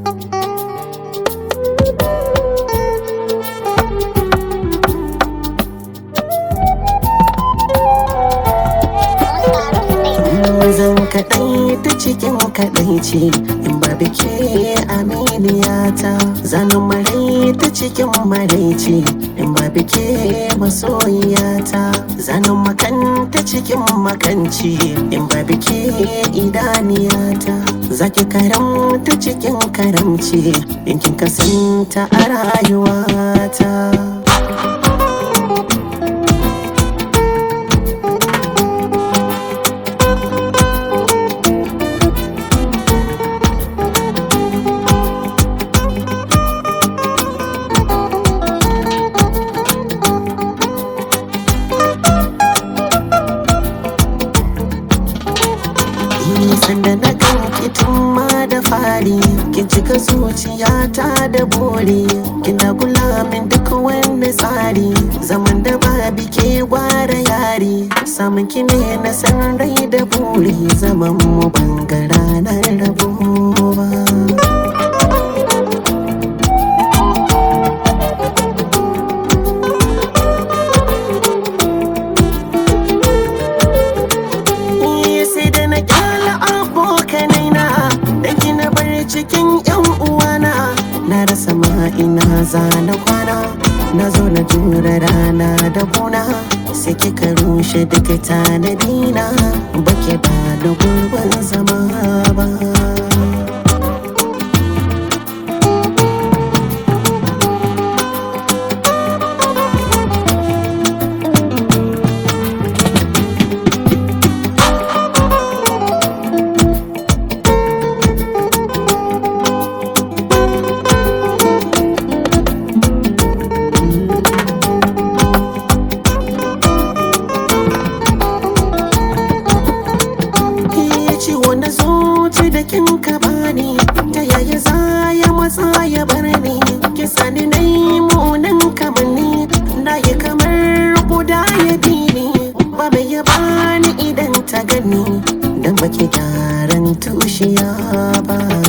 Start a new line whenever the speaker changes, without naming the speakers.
zan kaɗai ta cikin kaɗai ce in ba bike aminiyata zanen marai ta cikin marai ce in ba bike masoyiyata zanen makan ta cikin makanci in ba bike idaniyata zaki karam ta cikin karamci in kin kasanta a rayuwata sanda na ganki tun ma da fari kin cika zuciyata da buri kina kula min duk wani tsari zaman da ba bike gwara yari samun ki ne na san rai da buri zaman mu bangara na rabo ba sai da na kyala abokanai na da gina bar cikin yan uwana na rasa ma ina zana kwana na zo na jura rana da kuna sai kika rushe duka tanadina bake ba da gurbin zama ba ciwo na zuci da kin ka bani ta yaya za ya matsa ya bar ni ki sani na yi munan kamanni na yi kamar guda ya bi ni ba mai ya bani idan ta gani dan baki gyaran tushiya ba